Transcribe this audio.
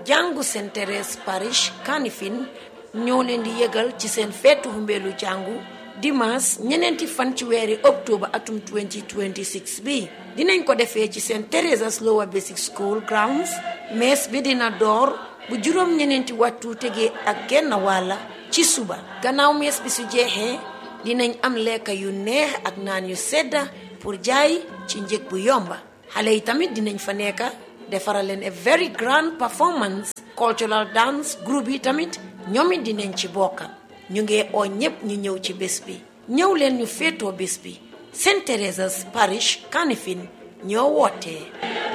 jàngu Saint Thérèse Parish Kanifing ñoo leen di yëgal ci seen feetu humbeelu jàngu dimanche ñeneenti fan ci weeri octobre atum 2026 bi dinañ ko defee ci Saint Theresa's Lower Basic School grounds mees bi dina door bu juróom ñeneenti waxtu tegee ak genn wàlla ci suba gannaaw mees bi su jeexee dinañ am lekka yu neex ak naan yu sedda pour jaay ci njëg bu yomba xale yi tamit dinañ fa nekka defaral leen a very grand performance cultural dance group yi tamit ñoom it dinañ ci bokka ñu ngi oo ñépp ñu ñëw ci bés bi ñëw leen ñu féetoo bés bi Saint Theresa's Parish Kanifing ñoo wootee